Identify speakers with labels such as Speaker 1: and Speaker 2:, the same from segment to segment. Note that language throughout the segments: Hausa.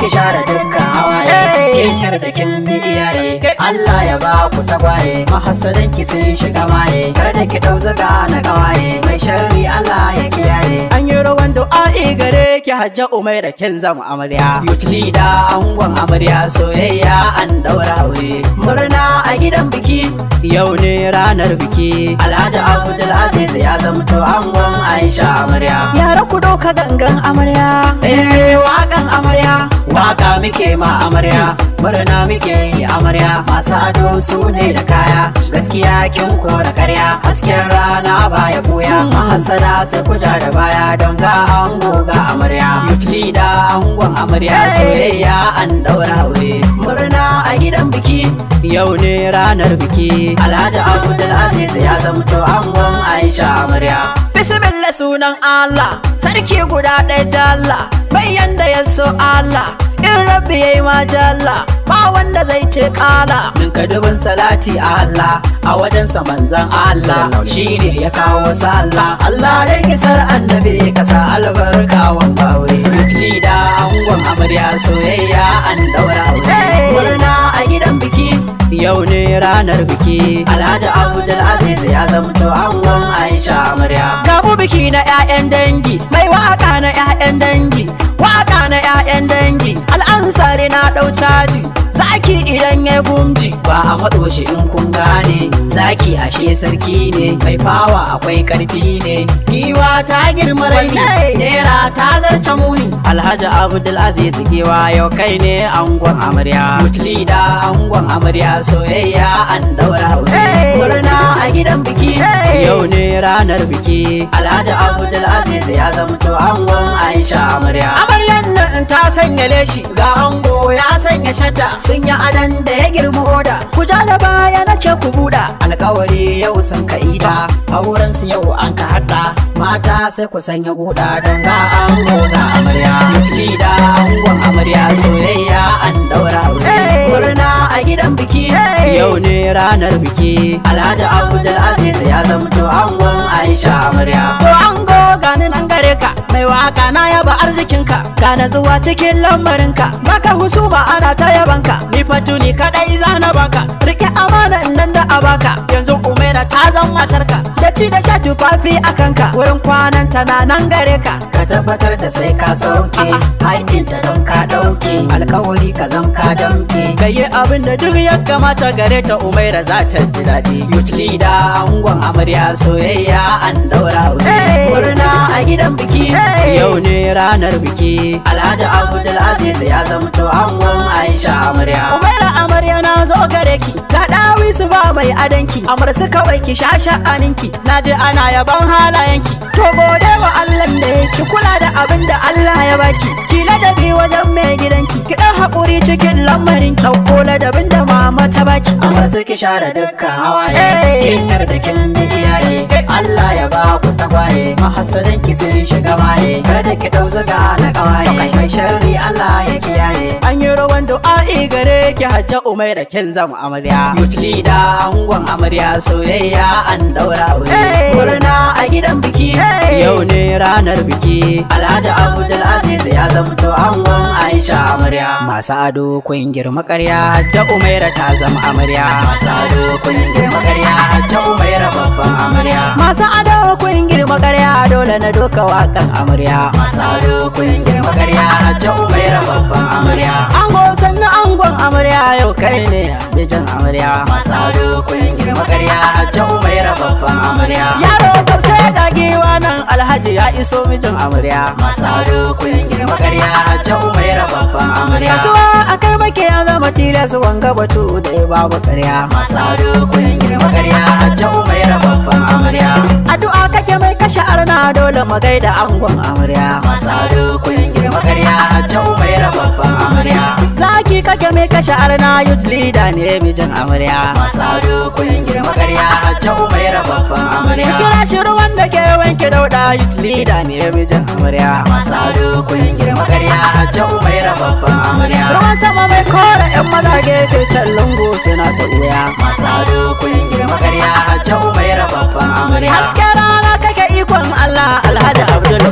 Speaker 1: ki share dukkan hawaye kin yarda kin bi iyaye Allah ya ba ku tagwaye mahassadan ki sun shiga maye kar da ki dau zaga na kawaye mai sharri Allah ya kiyaye
Speaker 2: An yi rawan du'a'i gare ki hajja umai da kin zama amarya.
Speaker 1: Youth leader angon amarya soyayya an daura aure murna a gidan biki
Speaker 2: Yau ne ranar biki.
Speaker 1: Alhaji Abdul Aziz ya zamto angon Aisha amarya
Speaker 2: Yara ku ɗauka gangan amarya.
Speaker 1: Eh waƙan amarya waka muke ma amarya murna muke yi amarya masu ado su ne da kaya gaskiya kin kora karya hasken rana baya buya mahasada sai kuja da baya don ga ango ga amarya youth leader angon amarya soyayya an daura aure murna a gidan biki
Speaker 2: Yau ne ranar biki.
Speaker 1: Alhaji Abdul Aziz ya zamto angon Aisha amarya
Speaker 2: Bismillah sunan Allah, sarki guda ɗaya jalla, bayan da ya so Allah, in rabbi ya yi ma jalla, ba wanda zai ce ƙala.
Speaker 1: Ninka dubin salati a Allah a wajensa manzan Allah shi ne ya kawo sallah Allah da kisar annabi kasa albarka wanga aure Ritli da angon amarya soyayya an daura aure murna a gidan biki
Speaker 2: Yau ne ranar biki.
Speaker 1: Alhaji Abdul Aziz ya zamto angon Aisha amarya
Speaker 2: Gamu biki na 'ya'yan dangi, mai waka na 'ya'yan dangi, waka na 'ya'yan dangi, al'ansari na ɗau caji, zaki idan ya gumji.
Speaker 1: ba a matso shi in kun gane zaki ashe sarki ne mai fawa akwai karfi ne giwa ta girma raini nera ta zarce muni
Speaker 2: Alhaji Abdul Aziz Giwa yau kai ne angon amarya.
Speaker 1: mutli da angon amarya soyayya an daura aure murna a gidan biki
Speaker 2: Yau ne ranar biki.
Speaker 1: alhaji abdul aziz ya zamto angon aisha amarya
Speaker 2: Amaryan nan ta sanya leshi
Speaker 1: ga ango ya sanya shadda sun yi adan da ya girma oda
Speaker 2: ku ja da baya na ce ku buɗa.
Speaker 1: alkawari yau sun ka ita auren su yau an ka haɗa mata sai ku sanya guda don ga ango ga amarya mutli da angon amarya soyayya an daura aure murna a gidan biki
Speaker 2: Yau ne ranar biki.
Speaker 1: alhaji abdul aziz ya zamto angon aisha amarya
Speaker 2: To ango gani nan gare ka, mai waka na yaba arzikinka, gane zuwa cikin lamarinka, baka husuma ana ta yabanka, ni fatuni kadai zana baka, rike amanan nan da a baka, yanzu umaira ta zan matarka, da ci da sha tufafi a kanka, wurin kwanan ta na nan gare ka.
Speaker 1: ka tabbatar da sai ka sauke haƙinta don ka ɗauke alkawari ka zam ka damke
Speaker 2: Gaye abin da duk ya kamata gare ta umaira za ta ji daɗi.
Speaker 1: youth leader angon amarya soyayya an daura aure murna a gidan biki
Speaker 2: Yau ne ranar biki.
Speaker 1: alhaji abdul aziz ya zamto angon aisha amarya
Speaker 2: Umaira amarya na zo gare ki ga dawi su ba mai adanki amar su kawai ki sha sha'aninki na je ana yaban halayenki to gode wa Allah da yake kula da abin da Allah ya baki ki ladabi wajen mai gidanki ki dan haƙuri cikin lamarin ki ɗauko ladabin da mama ta baki
Speaker 1: amma suke share dukkan hawaye kin yarda kin bi iyaye Allah ya ba ku tagwaye mahassadan ki sun shiga maye kar da ki dau zaga na kawaye mai sharri Allah ya kiyaye
Speaker 2: an yi rawan du'a'i gare ki hajja umaira kin zama amarya
Speaker 1: youth leader angon amarya soyayya an daura aure murna a gidan biki
Speaker 2: yau ne ranar biki
Speaker 1: Alhaji Abdul Aziz ya zamto angon Aisha amarya
Speaker 2: masu ado kun girma ƙarya hajja umaira ta zama amarya
Speaker 1: masu ado kun girma ƙarya hajja umaira babban amarya
Speaker 2: masu ado kun girma ƙarya dole na doka wakan amarya
Speaker 1: masu ado kun girma ƙarya hajja umaira babban amarya
Speaker 2: ango sannan angon amarya yau kai ne bijin amarya
Speaker 1: masu ado kun girma ƙarya hajja umaira babban amarya
Speaker 2: yaro kauce da giwa nan alhaji ya iso mijin amarya
Speaker 1: masu ado kun girma ƙarya hajja umaira babban amarya
Speaker 2: kasuwa akai make ya zama tilas wanga batu da ya babu ƙarya
Speaker 1: masu ado kun girma ƙarya hajja umaira babban amarya
Speaker 2: addu'a kake mai kashe arna dole mu gaida angon amarya
Speaker 1: masu ado kun girma ƙarya hajja umaira babban amarya
Speaker 2: zaki kake mai kashe arna youth leader ne mijin amarya
Speaker 1: masu ado kun girma ƙarya hajja umaira babban amarya
Speaker 2: kira shi ruwan da ke wanke dauda youth leader ne mijin amarya
Speaker 1: masu ado kun girma ƙarya hajja umaira babban amarya
Speaker 2: ruwan sama mai kora yan maza gefe can lungu suna ta wuya
Speaker 1: masu ado kun girma ƙarya hajja umaira babban amarya
Speaker 2: hasken rana kake ikon Allah alhaji abdul baka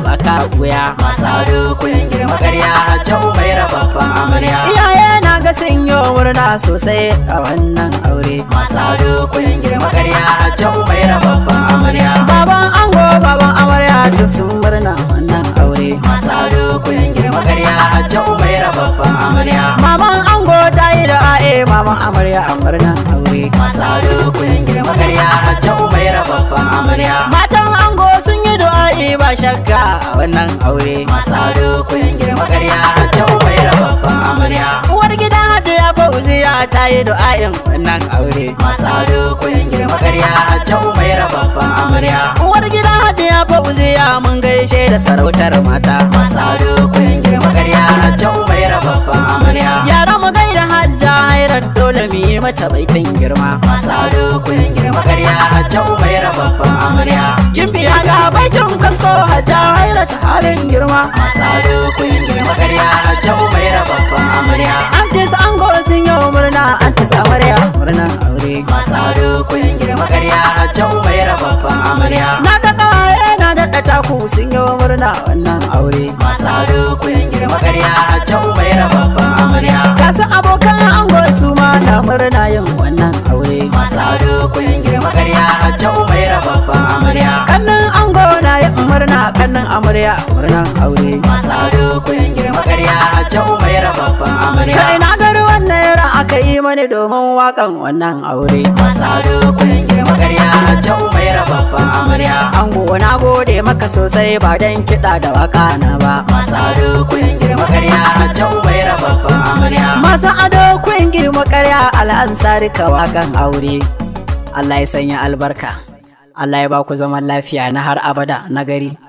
Speaker 2: wuya
Speaker 1: masu ado kun girma karya hajja umaira babban amarya
Speaker 2: iyaye na ga sun yi murna sosai a wannan aure
Speaker 1: masu ado kun girma karya hajja umaira babban amarya
Speaker 2: baban ango baban amarya duk sun murna wannan aure
Speaker 1: masu ado kun girma karya hajja umaira babban amarya
Speaker 2: maman ango ta yi da a'e maman amarya a murnan aure
Speaker 1: masu ado kun girma karya hajja umaira babban amarya
Speaker 2: matan ango sun yi du'a'i ba shakka a wannan aure
Speaker 1: masu ado kun girma karya hajja umaira babban amarya
Speaker 2: uwar gidan hajiya fauziya ta yi du'a'in wannan aure
Speaker 1: masu ado kun girma karya hajja umaira babban amarya
Speaker 2: uwar gidan hajiya fauziya mun gaishe da sarautar mata
Speaker 1: masu ado kun girma karya hajja umaira babban amarya
Speaker 2: yara mu gaida hajja hairar dole mu yi mata baitin girma
Speaker 1: masu ado kun girma karya hajja umaira babban amarya
Speaker 2: Gimbiya ga baitin kasko hajja hairar halin girma
Speaker 1: masu ado kun girma karya hajja umaira babban amarya
Speaker 2: Antis ango sun yi murna antis amarya murna aure
Speaker 1: masu ado kun girma karya hajja umaira babban amarya
Speaker 2: Na ga kawaye na daɗa taku sun yi murna wannan aure
Speaker 1: masu ado kun girma karya hajja umaira babban amarya
Speaker 2: Gasu abokan ango su ma na murna yin wannan aure
Speaker 1: masu ado kun girma karya hajja umaira babban amarya
Speaker 2: Kannin ango na yin murna kannin amarya murnan aure
Speaker 1: masu ado kun girma karya hajja umaira babban amarya
Speaker 2: Kai na gari wannan yara aka yi mani domin wakan wannan aure
Speaker 1: masu ado kun girma karya hajja umaira babban amarya
Speaker 2: Ango na gode maka sosai ba dan kiɗa da waka na ba
Speaker 1: masu ado kun girma karya hajja umaira babban amarya
Speaker 2: Masu ado kun girma karya al'ansari ka wakan aure Allah ya sanya albarka Allah ya ba ku zaman lafiya na har abada na gari